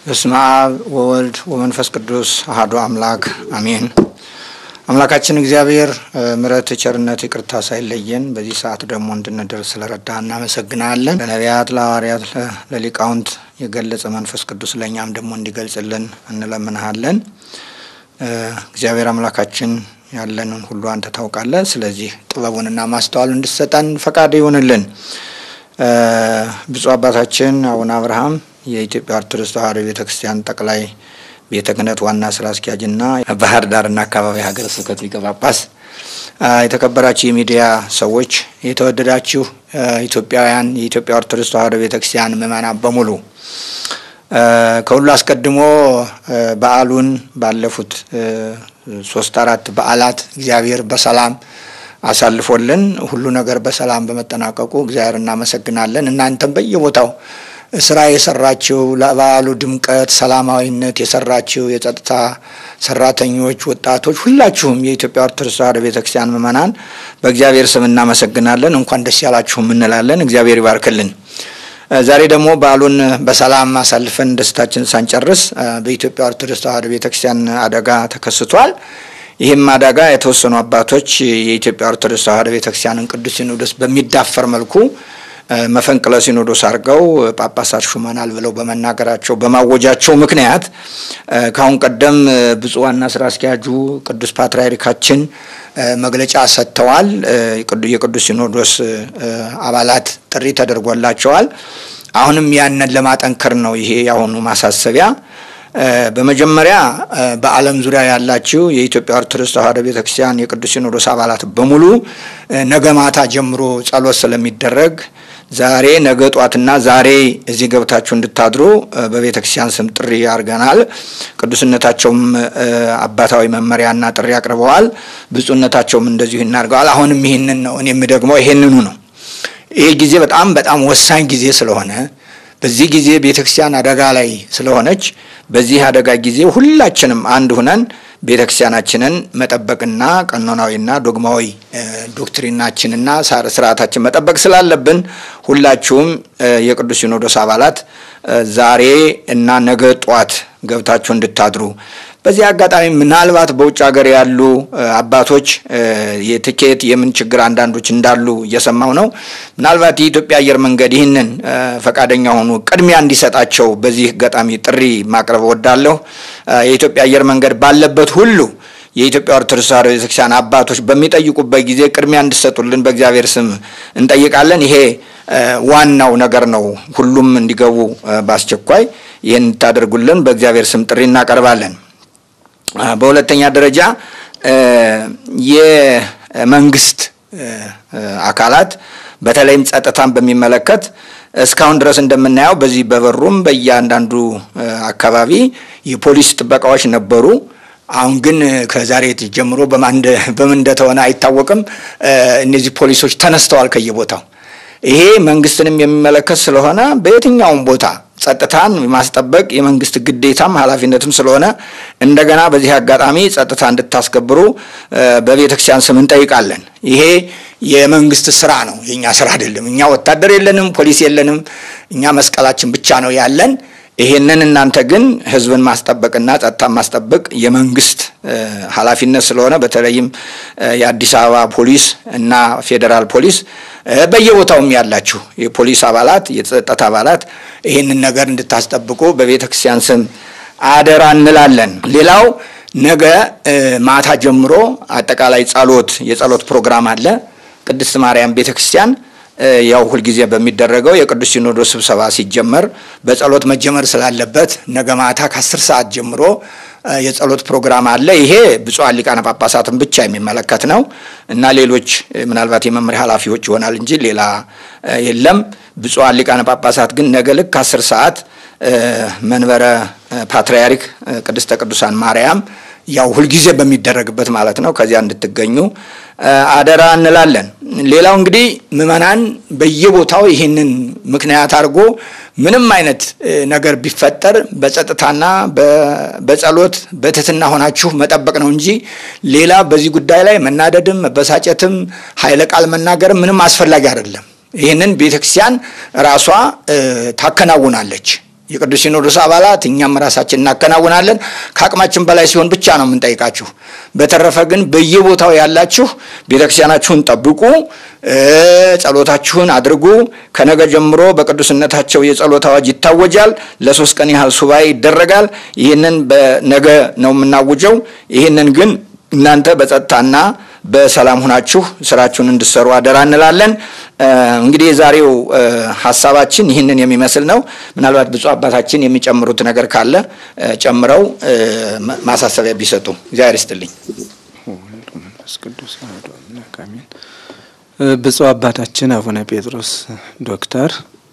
በስመ አብ ወወልድ ወመንፈስ ቅዱስ አሐዱ አምላክ አሜን። አምላካችን እግዚአብሔር ምሕረት፣ ቸርነት፣ ይቅርታ ሳይለየን በዚህ ሰዓት ደግሞ እንድንደርስ ስለረዳ እናመሰግናለን። ለነቢያት፣ ለሐዋርያት፣ ለሊቃውንት የገለጸ መንፈስ ቅዱስ ለእኛም ደግሞ እንዲገልጽልን እንለምንሃለን። እግዚአብሔር አምላካችን ያለንን ሁሉ አንተ ታውቃለህ። ስለዚህ ጥበቡንና ማስተዋሉ እንድሰጠን ፈቃድ ይሁንልን። ብፁዕ አባታችን አቡነ አብርሃም የኢትዮጵያ ኦርቶዶክስ ተዋሕዶ ቤተ ክርስቲያን ጠቅላይ ቤተ ክህነት ዋና ስራ አስኪያጅና ባህር ዳርና አካባቢ ሀገረ ስብከት ሊቀ ጳጳስ፣ የተከበራችሁ የሚዲያ ሰዎች፣ የተወደዳችሁ ኢትዮጵያውያን የኢትዮጵያ ኦርቶዶክስ ተዋሕዶ ቤተ ክርስቲያን ምእመናን በሙሉ ከሁሉ አስቀድሞ በዓሉን ባለፉት ሶስት አራት በዓላት እግዚአብሔር በሰላም አሳልፎልን ሁሉ ነገር በሰላም በመጠናቀቁ እግዚአብሔር እናመሰግናለን። እናንተም በየቦታው ስራ የሰራችው ለበዓሉ ድምቀት፣ ሰላማዊነት የሰራችው የጸጥታ ሰራተኞች፣ ወጣቶች፣ ሁላችሁም የኢትዮጵያ ኦርቶዶክስ ተዋሕዶ ቤተክርስቲያን ምእመናን በእግዚአብሔር ስም እናመሰግናለን። እንኳን ደስ ያላችሁም እንላለን። እግዚአብሔር ይባርክልን። ዛሬ ደግሞ በዓሉን በሰላም አሳልፈን ደስታችን ሳንጨርስ በኢትዮጵያ ኦርቶዶክስ ተዋሕዶ ቤተክርስቲያን አደጋ ተከስቷል። ይህም አደጋ የተወሰኑ አባቶች የኢትዮጵያ ኦርቶዶክስ ተዋሕዶ ቤተክርስቲያንን ቅዱስ ሲኖዶስ በሚዳፈር መልኩ መፈንቅለ ሲኖዶስ አድርገው ጳጳሳት ሹመናል ብለው በመናገራቸው በማወጃቸው ምክንያት ከአሁን ቀደም ብፁዕ ዋና ስራ አስኪያጁ ቅዱስ ፓትርያርካችን መግለጫ ሰጥተዋል። የቅዱስ ሲኖዶስ አባላት ጥሪ ተደርጎላቸዋል። አሁንም ያንን ለማጠንከር ነው ይሄ የአሁኑ ማሳሰቢያ። በመጀመሪያ በዓለም ዙሪያ ያላችሁ የኢትዮጵያ ኦርቶዶክስ ተዋሕዶ ቤተክርስቲያን የቅዱስ ሲኖዶስ አባላት በሙሉ ነገ ማታ ጀምሮ ጸሎት ስለሚደረግ ዛሬ ነገ ጧትና ዛሬ እዚህ ገብታችሁ እንድታድሩ በቤተ ክርስቲያን ስም ጥሪ አድርገናል። ቅዱስነታቸውም አባታዊ መመሪያና ጥሪ አቅርበዋል። ብፁዕነታቸውም እንደዚሁ ይናርገዋል። አሁንም ይህንን ነው እኔም ደግሞ ይሄንኑ ነው። ይሄ ጊዜ በጣም በጣም ወሳኝ ጊዜ ስለሆነ በዚህ ጊዜ ቤተ ክርስቲያን አደጋ ላይ ስለሆነች በዚህ አደጋ ጊዜ ሁላችንም አንድ ሁነን ቤተ ክርስቲያናችንን መጠበቅና ቀኖናዊና ዶግማዊ ዶክትሪናችንና ስርዓታችን መጠበቅ ስላለብን ሁላችሁም የቅዱስ ሲኖዶስ አባላት ዛሬ እና ነገ ጧት ገብታችሁ እንድታድሩ በዚህ አጋጣሚ ምናልባት በውጭ ሀገር ያሉ አባቶች የትኬት የምን ችግር አንዳንዶች እንዳሉ እየሰማው ነው። ምናልባት የኢትዮጵያ አየር መንገድ ይህንን ፈቃደኛ ሆኑ ቅድሚያ እንዲሰጣቸው በዚህ አጋጣሚ ጥሪ ማቅረብ እወዳለሁ። የኢትዮጵያ አየር መንገድ ባለበት ሁሉ የኢትዮጵያ ኦርቶዶክስ ተዋሕዶ ቤተክርስቲያን አባቶች በሚጠይቁበት ጊዜ ቅድሚያ እንዲሰጡልን በእግዚአብሔር ስም እንጠይቃለን። ይሄ ዋናው ነገር ነው። ሁሉም እንዲገቡ በአስቸኳይ ይህን እንድታደርጉልን በእግዚአብሔር ስም ጥሪ እናቀርባለን። በሁለተኛ ደረጃ የመንግስት አካላት በተለይም ጸጥታን በሚመለከት እስካሁን ድረስ እንደምናየው በዚህ በበሩም በእያንዳንዱ አካባቢ የፖሊስ ጥበቃዎች ነበሩ። አሁን ግን ከዛሬ ጀምሮ በምን እንደተሆነ አይታወቅም። እነዚህ ፖሊሶች ተነስተዋል ከየቦታው። ይሄ መንግስትንም የሚመለከት ስለሆነ በየትኛውም ቦታ ጸጥታን ማስጠበቅ የመንግስት ግዴታም ኃላፊነትም ስለሆነ እንደገና በዚህ አጋጣሚ ጸጥታ እንድታስከብሩ በቤተ ክርስቲያን ስም እንጠይቃለን። ይሄ የመንግስት ስራ ነው፣ የእኛ ስራ አይደለም። እኛ ወታደር የለንም፣ ፖሊስ የለንም። እኛ መስቀላችን ብቻ ነው ያለን። ይሄንን እናንተ ግን ህዝብን ማስጠበቅና ጸጥታን ማስጠበቅ የመንግስት ኃላፊነት ስለሆነ በተለይም የአዲስ አበባ ፖሊስ እና ፌዴራል ፖሊስ በየቦታውም ያላችሁ የፖሊስ አባላት፣ የጸጥታ አባላት ይህንን ነገር እንድታስጠብቁ በቤተ ክርስቲያን ስም አደራ እንላለን። ሌላው ነገ ማታ ጀምሮ አጠቃላይ ጸሎት የጸሎት ፕሮግራም አለ። ቅድስት ማርያም ቤተ ክርስቲያን ያው ሁልጊዜ በሚደረገው የቅዱስ ሲኖዶስ ስብሰባ ሲጀመር በጸሎት መጀመር ስላለበት ነገ ማታ ከአስር ሰዓት ጀምሮ የጸሎት ፕሮግራም አለ። ይሄ ብፁዓን ሊቃነ ጳጳሳትን ብቻ የሚመለከት ነው እና ሌሎች ምናልባት የመምሪያ ኃላፊዎች ይሆናል እንጂ ሌላ የለም። ብፁዓን ሊቃነ ጳጳሳት ግን ነገ ልክ ከአስር ሰዓት መንበረ ፓትርያርክ ቅድስተ ቅዱሳን ማርያም ያው ሁልጊዜ በሚደረግበት ማለት ነው ከዚያ እንድትገኙ አደራ እንላለን። ሌላው እንግዲህ ምዕመናን በየቦታው ይህንን ምክንያት አድርጎ ምንም አይነት ነገር ቢፈጠር በጸጥታና በጸሎት በትህትና ሆናችሁ መጠበቅ ነው እንጂ ሌላ በዚህ ጉዳይ ላይ መናደድም መበሳጨትም ኃይለ ቃል መናገርም ምንም አስፈላጊ አይደለም። ይህንን ቤተክርስቲያን ራሷ ታከናውናለች። የቅዱስ ሲኖዶስ አባላት እኛም ራሳችን እናከናውናለን። ከአቅማችን በላይ ሲሆን ብቻ ነው የምንጠይቃችሁ። በተረፈ ግን በየቦታው ያላችሁ ቤተክርስቲያናችሁን ጠብቁ፣ ጸሎታችሁን አድርጉ። ከነገ ጀምሮ በቅዱስነታቸው የጸሎት አዋጅ ይታወጃል። ለሶስት ቀን ያህል ሱባኤ ይደረጋል። ይህንን በነገ ነው የምናውጀው። ይህንን ግን እናንተ በጸጥታና በሰላም ሁናችሁ ስራችሁን እንድሰሩ አደራ እንላለን። እንግዲህ የዛሬው ሀሳባችን ይህንን የሚመስል ነው። ምናልባት ብፁዕ አባታችን የሚጨምሩት ነገር ካለ ጨምረው ማሳሰቢያ ቢሰጡ እግዚአብሔር ይስጥልኝ። ብፁዕ አባታችን አቡነ ጴጥሮስ ዶክተር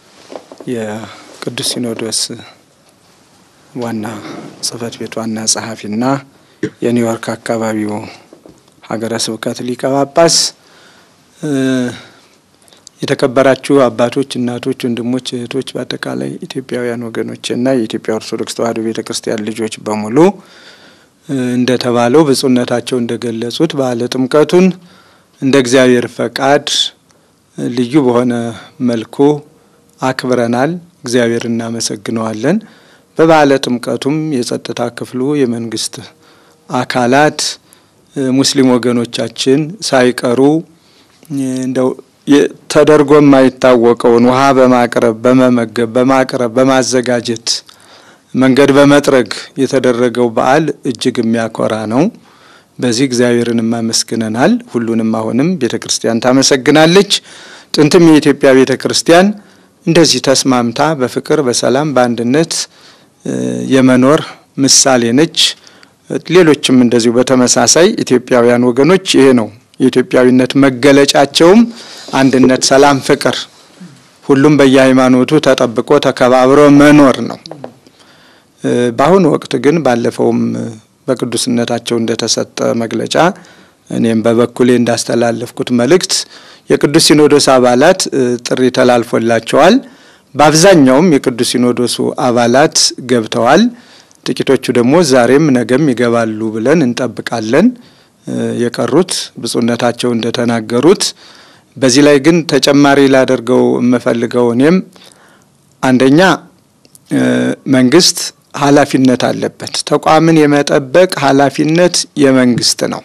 የቅዱስ ሲኖዶስ ዋና ጽሕፈት ቤት ዋና ጸሐፊና የኒውዮርክ አካባቢው ሀገረ ስብከት ሊቀ ጳጳስ፣ የተከበራችሁ አባቶች፣ እናቶች፣ ወንድሞች፣ እህቶች፣ በአጠቃላይ ኢትዮጵያውያን ወገኖችና የኢትዮጵያ ኦርቶዶክስ ተዋሕዶ ቤተ ክርስቲያን ልጆች በሙሉ እንደተባለው ብፁዕነታቸው እንደገለጹት በዓለ ጥምቀቱን እንደ እግዚአብሔር ፈቃድ ልዩ በሆነ መልኩ አክብረናል። እግዚአብሔር እናመሰግነዋለን። በበዓለ ጥምቀቱም የጸጥታ ክፍሉ የመንግስት አካላት ሙስሊም ወገኖቻችን ሳይቀሩ እንደው ተደርጎ የማይታወቀውን ውሃ በማቅረብ በመመገብ በማቅረብ በማዘጋጀት መንገድ በመጥረግ የተደረገው በዓል እጅግ የሚያኮራ ነው። በዚህ እግዚአብሔርን አመስግነናል። ሁሉንም አሁንም ቤተ ክርስቲያን ታመሰግናለች። ጥንትም የኢትዮጵያ ቤተ ክርስቲያን እንደዚህ ተስማምታ በፍቅር በሰላም በአንድነት የመኖር ምሳሌ ነች። ሌሎችም እንደዚሁ በተመሳሳይ ኢትዮጵያውያን ወገኖች ይሄ ነው የኢትዮጵያዊነት መገለጫቸውም አንድነት፣ ሰላም፣ ፍቅር ሁሉም በየሃይማኖቱ ተጠብቆ ተከባብሮ መኖር ነው። በአሁኑ ወቅት ግን ባለፈውም በቅዱስነታቸው እንደተሰጠ መግለጫ እኔም በበኩሌ እንዳስተላለፍኩት መልእክት የቅዱስ ሲኖዶስ አባላት ጥሪ ተላልፎላቸዋል። በአብዛኛውም የቅዱስ ሲኖዶሱ አባላት ገብተዋል። ጥቂቶቹ ደግሞ ዛሬም ነገም ይገባሉ ብለን እንጠብቃለን። የቀሩት ብፁዕነታቸው እንደተናገሩት። በዚህ ላይ ግን ተጨማሪ ላደርገው የምፈልገው እኔም አንደኛ መንግስት ኃላፊነት አለበት። ተቋምን የመጠበቅ ኃላፊነት የመንግስት ነው።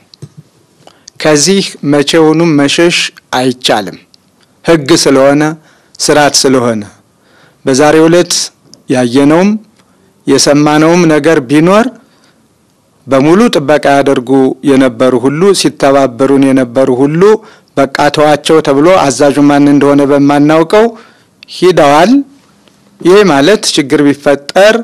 ከዚህ መቼውኑም መሸሽ አይቻልም። ሕግ ስለሆነ ስርዓት ስለሆነ በዛሬው ዕለት ያየነውም የሰማነውም ነገር ቢኖር በሙሉ ጥበቃ ያደርጉ የነበሩ ሁሉ ሲተባበሩን የነበሩ ሁሉ በቃ ተዋቸው ተብሎ አዛዡ ማን እንደሆነ በማናውቀው ሂደዋል። ይህ ማለት ችግር ቢፈጠር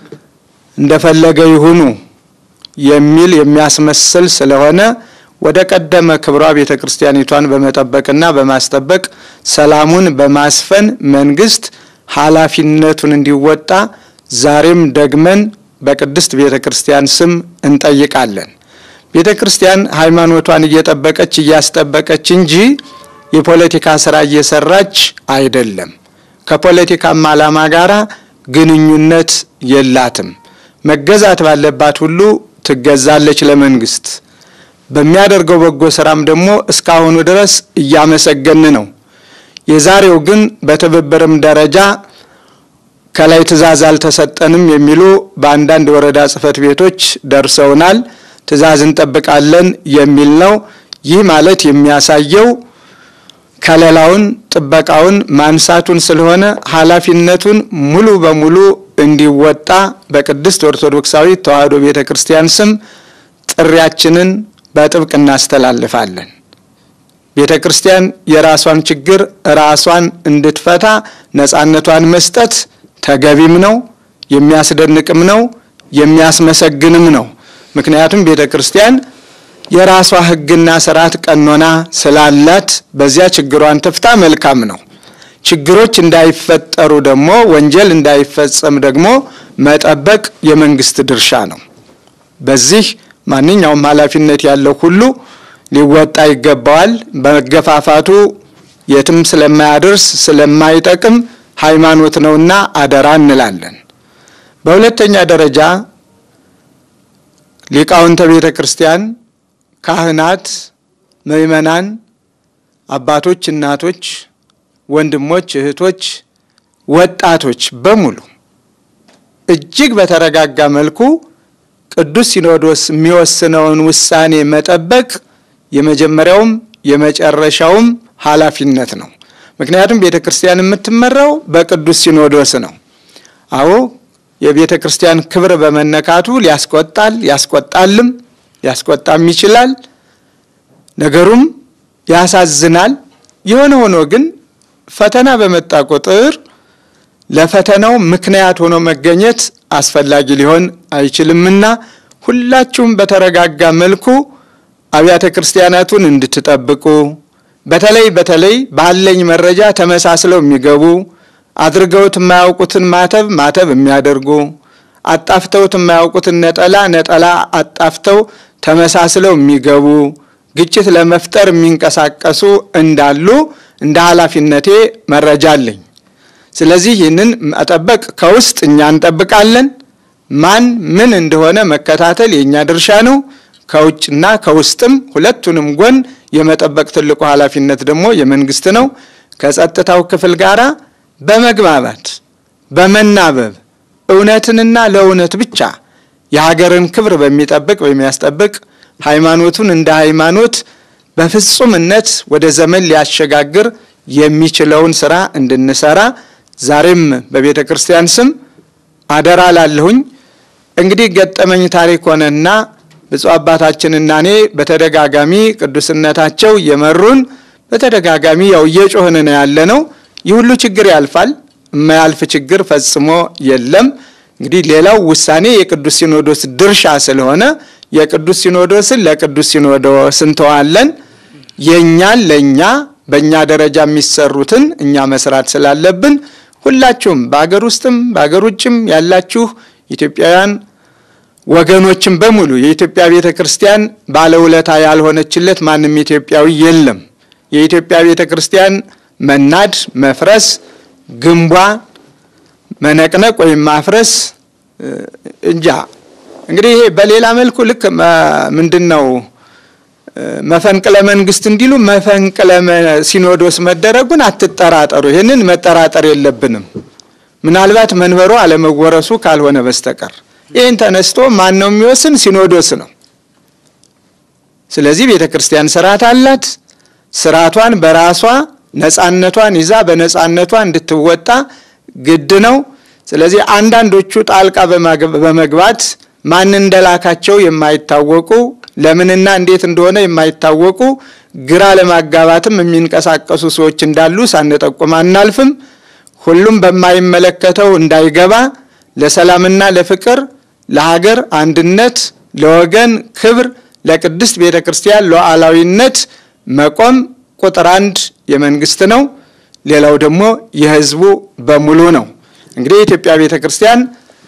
እንደፈለገ ይሁኑ የሚል የሚያስመስል ስለሆነ ወደ ቀደመ ክብሯ ቤተ ክርስቲያኒቷን በመጠበቅና በማስጠበቅ ሰላሙን በማስፈን መንግስት ኃላፊነቱን እንዲወጣ ዛሬም ደግመን በቅድስት ቤተ ክርስቲያን ስም እንጠይቃለን። ቤተ ክርስቲያን ሃይማኖቷን እየጠበቀች እያስጠበቀች እንጂ የፖለቲካ ስራ እየሰራች አይደለም። ከፖለቲካም ዓላማ ጋር ግንኙነት የላትም። መገዛት ባለባት ሁሉ ትገዛለች ለመንግስት። በሚያደርገው በጎ ስራም ደግሞ እስካሁኑ ድረስ እያመሰገን ነው። የዛሬው ግን በትብብርም ደረጃ ከላይ ትዕዛዝ አልተሰጠንም የሚሉ በአንዳንድ የወረዳ ጽሕፈት ቤቶች ደርሰውናል። ትዕዛዝ እንጠብቃለን የሚል ነው። ይህ ማለት የሚያሳየው ከለላውን ጥበቃውን ማንሳቱን ስለሆነ ኃላፊነቱን ሙሉ በሙሉ እንዲወጣ በቅድስት ኦርቶዶክሳዊት ተዋሕዶ ቤተ ክርስቲያን ስም ጥሪያችንን በጥብቅ እናስተላልፋለን። ቤተ ክርስቲያን የራሷን ችግር ራሷን እንድትፈታ ነፃነቷን መስጠት ተገቢም ነው፣ የሚያስደንቅም ነው፣ የሚያስመሰግንም ነው። ምክንያቱም ቤተ ክርስቲያን የራሷ ሕግና ስርዓት ቀኖና ስላላት በዚያ ችግሯን ትፍታ መልካም ነው። ችግሮች እንዳይፈጠሩ ደግሞ ወንጀል እንዳይፈጸም ደግሞ መጠበቅ የመንግስት ድርሻ ነው። በዚህ ማንኛውም ኃላፊነት ያለው ሁሉ ሊወጣ ይገባዋል። በመገፋፋቱ የትም ስለማያደርስ ስለማይጠቅም ሃይማኖት ነውና አደራ እንላለን። በሁለተኛ ደረጃ ሊቃውንተ ቤተ ክርስቲያን፣ ካህናት፣ ምእመናን፣ አባቶች፣ እናቶች፣ ወንድሞች፣ እህቶች፣ ወጣቶች በሙሉ እጅግ በተረጋጋ መልኩ ቅዱስ ሲኖዶስ የሚወስነውን ውሳኔ መጠበቅ የመጀመሪያውም የመጨረሻውም ኃላፊነት ነው። ምክንያቱም ቤተ ክርስቲያን የምትመራው በቅዱስ ሲኖዶስ ነው። አዎ የቤተ ክርስቲያን ክብር በመነካቱ ሊያስቆጣል ያስቆጣልም ሊያስቆጣም ይችላል። ነገሩም ያሳዝናል። የሆነ ሆኖ ግን ፈተና በመጣ ቁጥር ለፈተናው ምክንያት ሆኖ መገኘት አስፈላጊ ሊሆን አይችልምና ሁላችሁም በተረጋጋ መልኩ አብያተ ክርስቲያናቱን እንድትጠብቁ በተለይ በተለይ ባለኝ መረጃ ተመሳስለው የሚገቡ አድርገውት የማያውቁትን ማተብ ማተብ የሚያደርጉ አጣፍተውት የማያውቁትን ነጠላ ነጠላ አጣፍተው ተመሳስለው የሚገቡ ግጭት ለመፍጠር የሚንቀሳቀሱ እንዳሉ እንደ ኃላፊነቴ መረጃ አለኝ። ስለዚህ ይህንን መጠበቅ ከውስጥ እኛ እንጠብቃለን። ማን ምን እንደሆነ መከታተል የእኛ ድርሻ ነው። ከውጭና ከውስጥም ሁለቱንም ጎን የመጠበቅ ትልቁ ኃላፊነት ደግሞ የመንግስት ነው። ከጸጥታው ክፍል ጋር በመግባባት በመናበብ እውነትንና ለእውነት ብቻ የሀገርን ክብር በሚጠብቅ በሚያስጠብቅ ሃይማኖቱን እንደ ሃይማኖት በፍጹምነት ወደ ዘመን ሊያሸጋግር የሚችለውን ስራ እንድንሰራ ዛሬም በቤተ ክርስቲያን ስም አደራ ላለሁኝ። እንግዲህ ገጠመኝ ታሪክ ሆነና ብፁዕ አባታችንና እኔ በተደጋጋሚ ቅዱስነታቸው እየመሩን በተደጋጋሚ ያው እየጮህን ነው ያለ ነው። ይህ ሁሉ ችግር ያልፋል። የማያልፍ ችግር ፈጽሞ የለም። እንግዲህ ሌላው ውሳኔ የቅዱስ ሲኖዶስ ድርሻ ስለሆነ የቅዱስ ሲኖዶስን ለቅዱስ ሲኖዶስ እንተዋለን። የእኛን ለእኛ በእኛ ደረጃ የሚሰሩትን እኛ መስራት ስላለብን ሁላችሁም በአገር ውስጥም በአገር ውጭም ያላችሁ ኢትዮጵያውያን ወገኖችን በሙሉ የኢትዮጵያ ቤተ ክርስቲያን ባለውለታ ያልሆነችለት ማንም ኢትዮጵያዊ የለም። የኢትዮጵያ ቤተ ክርስቲያን መናድ፣ መፍረስ፣ ግንቧ መነቅነቅ ወይም ማፍረስ እንጃ እንግዲህ ይሄ በሌላ መልኩ ልክ ምንድን ነው መፈንቅለ መንግስት እንዲሉ መፈንቅለ ሲኖዶስ መደረጉን አትጠራጠሩ። ይህንን መጠራጠር የለብንም ምናልባት መንበሩ አለመወረሱ ካልሆነ በስተቀር ይህን ተነስቶ ማን ነው የሚወስን? ሲኖዶስ ነው። ስለዚህ ቤተ ክርስቲያን ስርዓት አላት። ስርዓቷን በራሷ ነጻነቷን ይዛ በነጻነቷ እንድትወጣ ግድ ነው። ስለዚህ አንዳንዶቹ ጣልቃ በመግባት ማን እንደላካቸው የማይታወቁ ለምንና እንዴት እንደሆነ የማይታወቁ ግራ ለማጋባትም የሚንቀሳቀሱ ሰዎች እንዳሉ ሳንጠቁም አናልፍም። ሁሉም በማይመለከተው እንዳይገባ ለሰላምና ለፍቅር፣ ለሀገር አንድነት፣ ለወገን ክብር፣ ለቅድስት ቤተ ክርስቲያን ሉዓላዊነት መቆም ቁጥር አንድ የመንግስት ነው። ሌላው ደግሞ የህዝቡ በሙሉ ነው። እንግዲህ የኢትዮጵያ ቤተ ክርስቲያን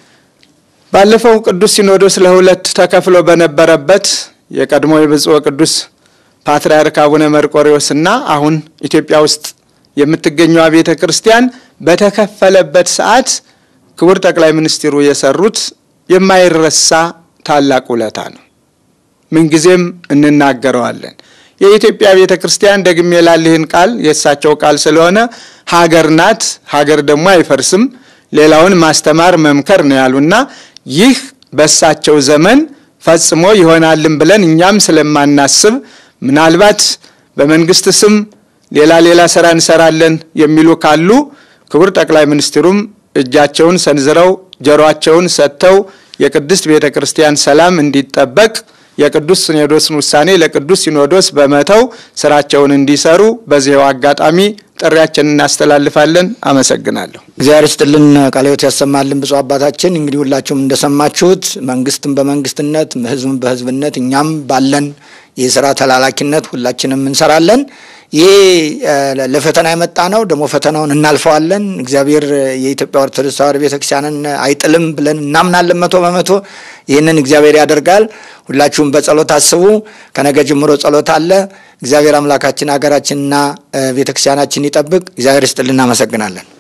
ባለፈው ቅዱስ ሲኖዶስ ለሁለት ተከፍሎ በነበረበት የቀድሞ የብፁዕ ቅዱስ ፓትርያርክ አቡነ መርቆሬዎስና አሁን ኢትዮጵያ ውስጥ የምትገኘዋ ቤተ ክርስቲያን በተከፈለበት ሰዓት ክቡር ጠቅላይ ሚኒስትሩ የሰሩት የማይረሳ ታላቅ ውለታ ነው። ምንጊዜም እንናገረዋለን። የኢትዮጵያ ቤተ ክርስቲያን ደግሜ ላልህን ቃል የእሳቸው ቃል ስለሆነ ሀገር ናት። ሀገር ደግሞ አይፈርስም። ሌላውን ማስተማር መምከር ነው ያሉና ይህ በእሳቸው ዘመን ፈጽሞ ይሆናልን ብለን እኛም ስለማናስብ ምናልባት በመንግስት ስም ሌላ ሌላ ስራ እንሰራለን የሚሉ ካሉ ክቡር ጠቅላይ ሚኒስትሩም እጃቸውን ሰንዝረው ጆሮአቸውን ሰጥተው የቅድስት ቤተ ክርስቲያን ሰላም እንዲጠበቅ የቅዱስ ሲኖዶስን ውሳኔ ለቅዱስ ሲኖዶስ በመተው ስራቸውን እንዲሰሩ በዚህው አጋጣሚ ጥሪያችንን እናስተላልፋለን። አመሰግናለሁ። እግዚአብሔር ይስጥልን፣ ቃለ ሕይወት ያሰማልን። ብፁዕ አባታችን እንግዲህ ሁላችሁም እንደሰማችሁት መንግስትም በመንግስትነት ህዝብም በህዝብነት እኛም ባለን የስራ ተላላኪነት ሁላችንም እንሰራለን። ይሄ ለፈተና የመጣ ነው። ደግሞ ፈተናውን እናልፈዋለን። እግዚአብሔር የኢትዮጵያ ኦርቶዶክስ ተዋሕዶ ቤተክርስቲያንን አይጥልም ብለን እናምናለን። መቶ በመቶ ይህንን እግዚአብሔር ያደርጋል። ሁላችሁም በጸሎት አስቡ። ከነገ ጀምሮ ጸሎት አለ። እግዚአብሔር አምላካችን ሀገራችንና ቤተክርስቲያናችን ይጠብቅ። እግዚአብሔር ይስጥልን። እናመሰግናለን።